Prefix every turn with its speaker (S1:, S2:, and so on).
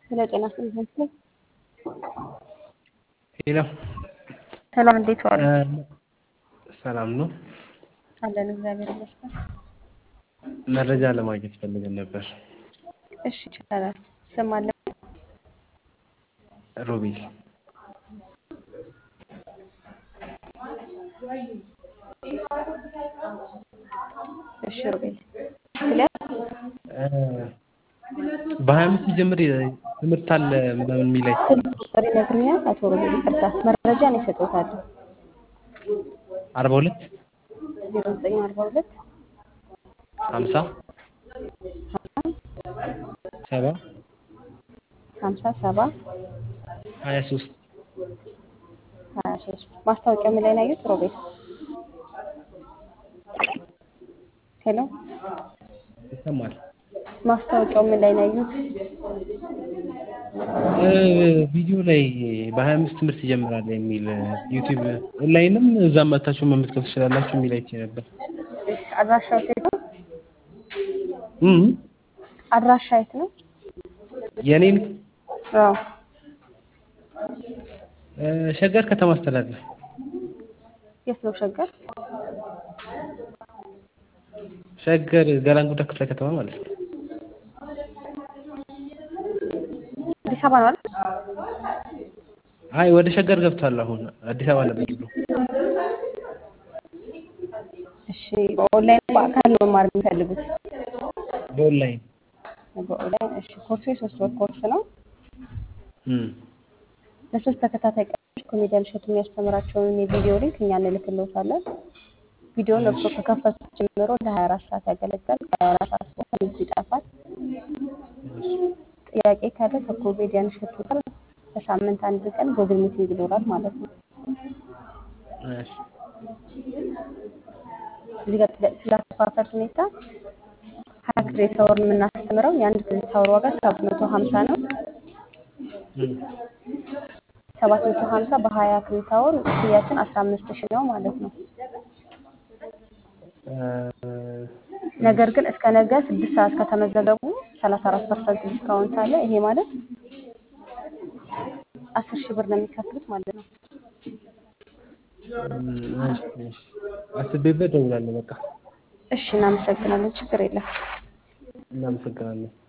S1: ስለ ጤና ስንት
S2: ሄሎ
S1: ሰላም፣ እንዴት ዋሉ?
S2: ሰላም ነው።
S1: አለን እግዚአብሔር ይመስገን።
S2: መረጃ ለማግኘት ፈልገን ነበር።
S1: እሺ ይቻላል። ስም አለ?
S2: ሮቤል
S1: እሺ ሮቤል ስለ
S2: በሀያ አምስት ጀምር ትምህርት አለ ምናምን የሚላይ
S1: ስልክ ቁጥር ይነግሩኛል? አቶ ሮቤል ይቅርታ፣ መረጃ ነው ይሰጡታለሁ።
S2: አርባ ሁለት
S1: ዜሮ ዘጠኝ አርባ ሁለት
S2: ሀምሳ ሰባ
S1: ሀምሳ ሰባ
S2: ሀያ ሶስት
S1: ሀያ ሶስት ማስታወቂያ ምን ላይ ነው ያዩት? ሮቤል ሄሎ፣
S2: ይሰማል።
S1: ማስታወቂያው ምን ላይ ነው ያዩት?
S2: ቪዲዮ ላይ በሀያ አምስት ትምህርት ይጀምራል የሚል ዩቲዩብ ኦንላይንም እዛም መታችሁ መመዝገብ ትችላላችሁ የሚል አይቼ ነበር።
S1: አድራሻው የት ነው?
S2: እም
S1: አድራሻ የት ነው?
S2: የኔን
S1: አዎ
S2: ሸገር ከተማ አስተዳደር
S1: የት ነው ሸገር?
S2: ሸገር ገላንጉዳ ክፍለ ከተማ ማለት ነው።
S1: አዲስ አበባ ነው አይደል?
S2: አይ ወደ ሸገር ገብቷል። አሁን አዲስ አበባ ነበር ድሮ።
S1: እሺ በኦንላይን በአካል ነው መማር የሚፈልጉት?
S2: በኦንላይን
S1: በኦንላይን እሺ። ኮርሱ የሶስት ወር ኮርስ ነው።
S2: እም
S1: ለሶስት ተከታታይ ቀኖች ኮሜዲያን እሸቱ የሚያስተምራቸውን የቪዲዮ ሊንክ እኛ እንልክልዎታለን። ቪዲዮውን እርስዎ ከከፈቱት ጀምሮ ለ24 ሰዓት ያገለግላል። ከ24 ሰዓት በኋላ ሊንኩ ይጠፋል። ጥያቄ ካለ ከኮሜዲያን እሸቱ ጋር በሳምንት አንድ ቀን ጎግል ሚቲንግ ይኖራል ማለት ነው።
S2: እሺ
S1: እዚህ ጋር ስለ- ስለ አከፋፈል ሁኔታ ሀያ ክሬዲት አወር የምናስተምረው የአንድ ክሬዲት አወር ዋጋ ሰባት መቶ ሀምሳ ነው።
S2: እም
S1: ሰባት መቶ ሀምሳ በሀያ ክሬዲት አወር ክፍያችን አስራ አምስት ሺህ ነው ማለት ነው። ነገር ግን እስከ ነገ ስድስት ሰዓት ከተመዘገቡ ሰላሳ አራት ፐርሰንት ዲስካውንት አለ። ይሄ ማለት አስር ሺህ ብር ነው የሚከፍሉት ማለት ነው።
S2: እሺ እሺ አስቤበት እደውላለሁ። በቃ
S1: እሺ እናመሰግናለን። ችግር የለም።
S2: እናመሰግናለን።